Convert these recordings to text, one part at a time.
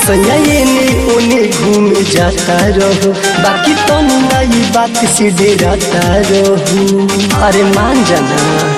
सैया एने ओने घूम जाता रहो बाकी तो नई बात से डेराता रहो अरे मान जाना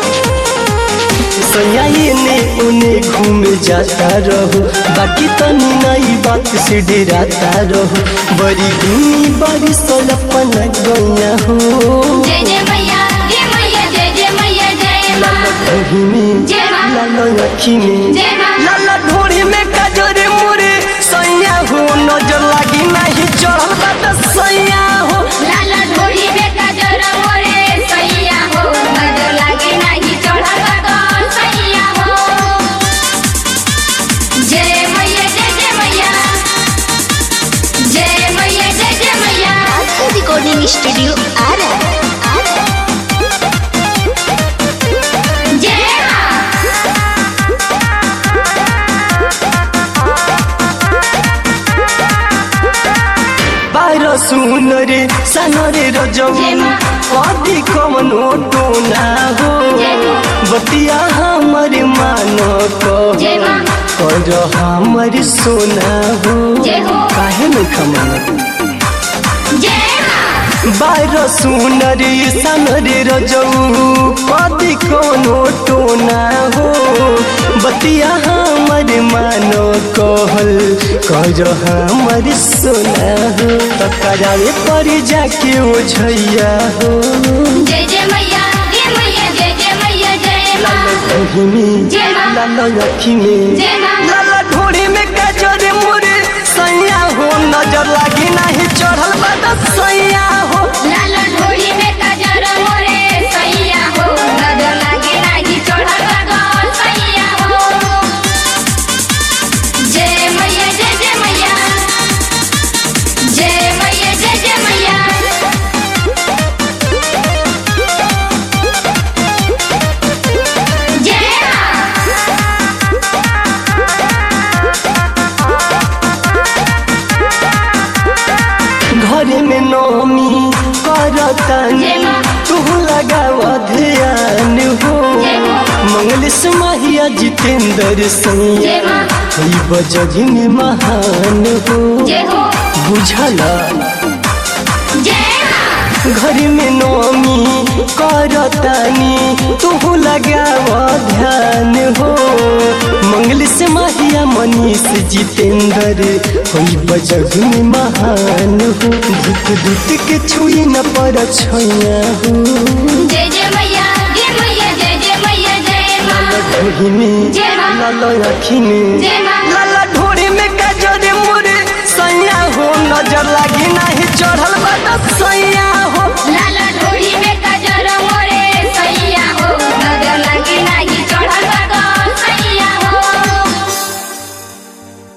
सैया एने ओने घूम जाता रहो बाकी तो नई बात से डेराता रहो बड़ी घूमी बड़ी सोलपन गैया हो जय जय मैया जय मैया जय जय मैया जय माँ लाला में जय माँ। लाला अखी में जय माँ लाला ढोरी में काजरे मोरे सैया हो नजर लागी नहीं चढ़ल बात सैया हो लाला ढोली में काजर मोरे सैया हो नजर लागे नहीं चढ़ल बा तो सैया हो जय मैया जय जय मैया जय मैया जय जय मैया रिकॉर्डिंग स्टूडियो आ रहा है आ रहा है जय माँ बाहिर सुन रे सानो रे रजौ जय माँ। कति कमनो टोना हो जय माँ। बतिया हमर मान जय माँ। कर हमर सोना हो जय हो। काहे नहीं खमना जय माँ बाहिर सुन रे सान रे रजौ कति कोनो टोना हो बतिया हमर मानो कहल कर हमर सोना हो त करावे पर जाके ओझैया हो जय जय मैया जय मैया जय जय मैया जय माँ लाला में जय माँ। लाला अखी में जय माँ लाला ढोरी में काजर मोरे सैया हो नजर लागी नहीं चढ़ल बात सैया हो लाला ढोली में काजर मोरे सैया हो नजर लागे नाही चढ़ल बा तो सैया हो जय मैया जय जय मैया जय मैया जय जय मैया जय माँ घर में नौमी करतन जय माँ। तू लगाव ध्यान हो जय माँ। मंगल समाहिया जितेंद्र सैया जय माँ हई बजग में महान हो जय हो बुझला जय माँ घर में नौमी करतानी तू लगाव ध्यान हो मंगल से माहिया मनीष जितेंद्र होई बजग में महान हो दुख दुख के छुई न पर छैया हो जय जय मैया जय मैया जय जय मैया जय माँ ढोरी में जय माँ। लाला अखी में जय माँ लाला ढोरी में काजर मोरे सैया हो नजर लागी नहीं चढ़ल बा